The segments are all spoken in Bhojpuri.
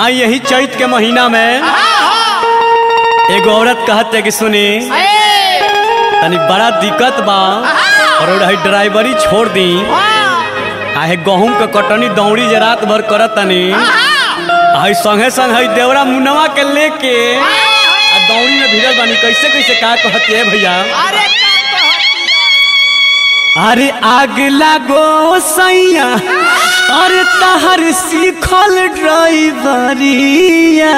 हाँ यही चैत के महीना में एगो औरत कहते कि सुनी तनी बड़ा दिक्कत बा और रही ड्राइवरी छोड़ दी आहे गहूम के कटनी दौड़ी जे रात भर करत तनी आई संगे संग हई देवरा मुनवा के लेके आ दौड़ी में भिड़ल बानी कैसे कैसे का कहते है भैया अरे का कहतिया अरे आग लागो सैया अरे तहर सीखल ड्राइवरिया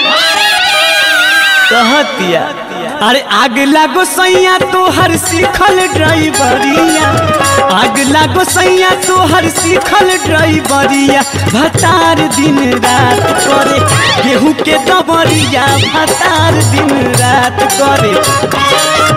कहतिया अरे आग लागो सैया तोहर सीखल ड्राइवरिया आग लागो सैया तोहर सीखल ड्राइवरिया भतार दिन रात करे गेहूं के दबरिया भतार दिन रात करे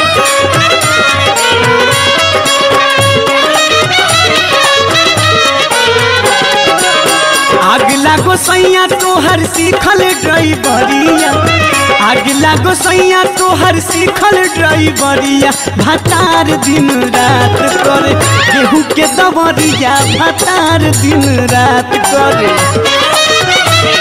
आग लागो सैया तोहर सीखल ड्राइवरिया आग लागो सैया तोहर सीखल ड्राइवरिया भतार दिन रात करे गेहूं के दबरिया भतार दिन रात करे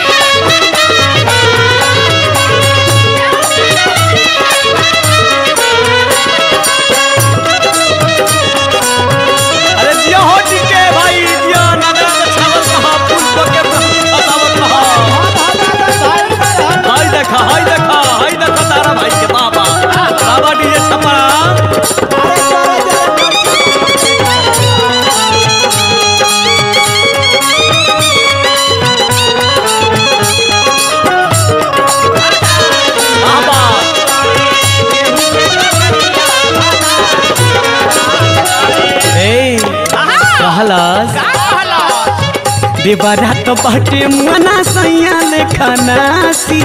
अरे जिया हो टिके भाई जिया नगर के छावल कहा पुष्प के फसावत कहा हाय देखा हाय देखा हाय देखा तारा भाई के बाबा बाबा डीजे छपरा बाबा ए कहलस देवरा तो बहटे मना सैया लेखा नासी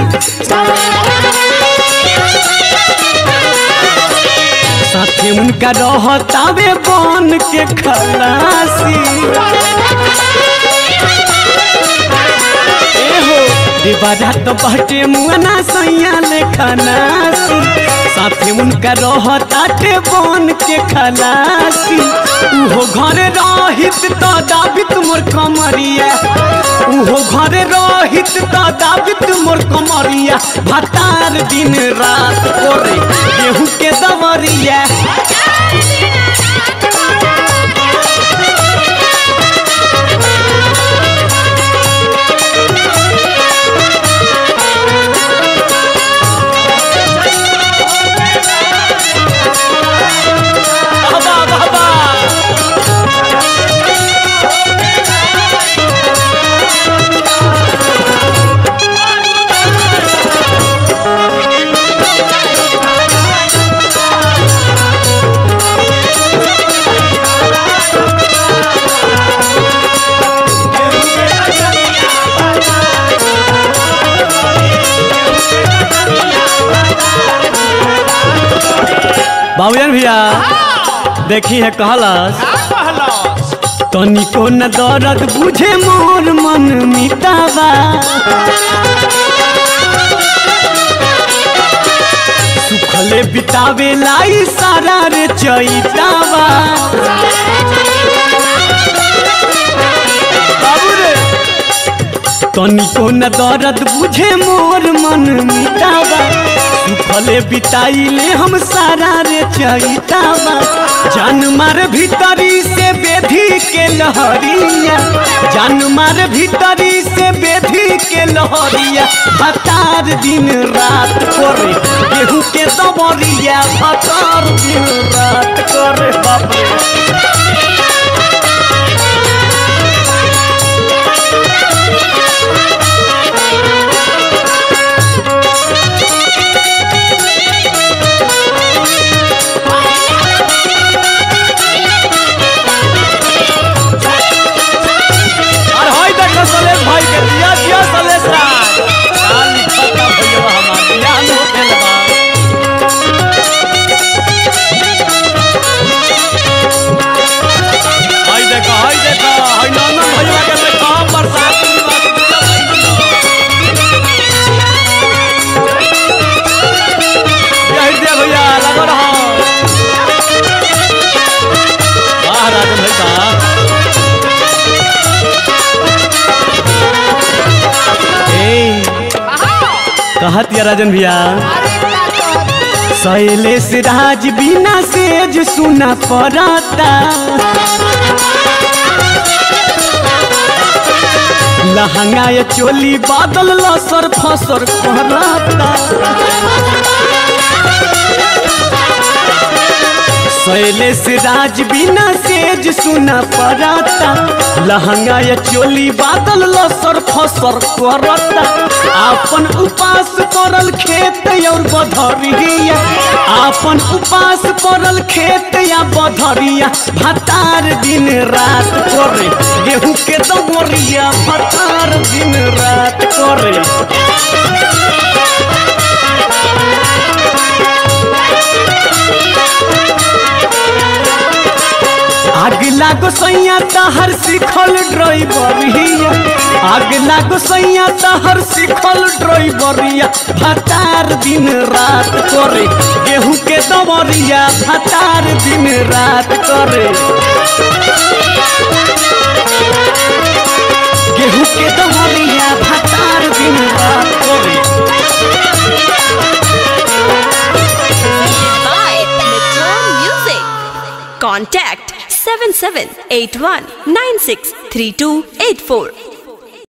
साथे उनका रहतावे बन के खलासी एहो देवरा तो बहटे मना सैया लेखा नासी साथे उनका रहताटे बन के खलासी उहो घरे रहित तो दाबित मोर कमरिया उहो घरे रहित तो दाबित मोर कमरिया भतार दिन रात करे गेहूं के दमरिया बाबा बाबा बाबूजन भैया देखी है कहलस तनिको न दर्द बुझे मोर मन मिटावा सुखले बितावे लाई सारा रे चैतावा बाबू रे तनिको न दर्द बुझे मोर मन मिटावा सुखले बिताइले हम सारा रे चैतावा जान मार भीतरी से बेधी के लहरिया जान मार भीतरी से बेधी के लहरिया भतार दिन रात करे गेहूं के दबरिया भतार दिन रात करे बाप रे और होई देख सलेश भाई के दिया दिया सलेश राज काल खत्म भइयो हमार दिया न होखेल बा कहत या राजन भैया अरे का कहती शैलेश राज बिना सेज सुना पड़ता लहंगा या चोली बादल लसर फसर करता शैलेश राज बिना सेज सुना पड़ता लहंगा या चोली बादल लसर फसर करता आपन उपास पड़ल खेत और बधरिया आपन उपास पड़ल खेत या बधरिया भतार दिन रात करे गेहूं के दमरिया भतार दिन रात करे आग लागो सैया तहर सिखल ड्राइवरिया आग लागो सैया तहर सिखल ड्राइवरिया भतार दिन रात करे गेहूं के दमरिया भतार दिन रात करे गेहूं के दमरिया भतार दिन रात करे by Metro Music. Contact 7781963284.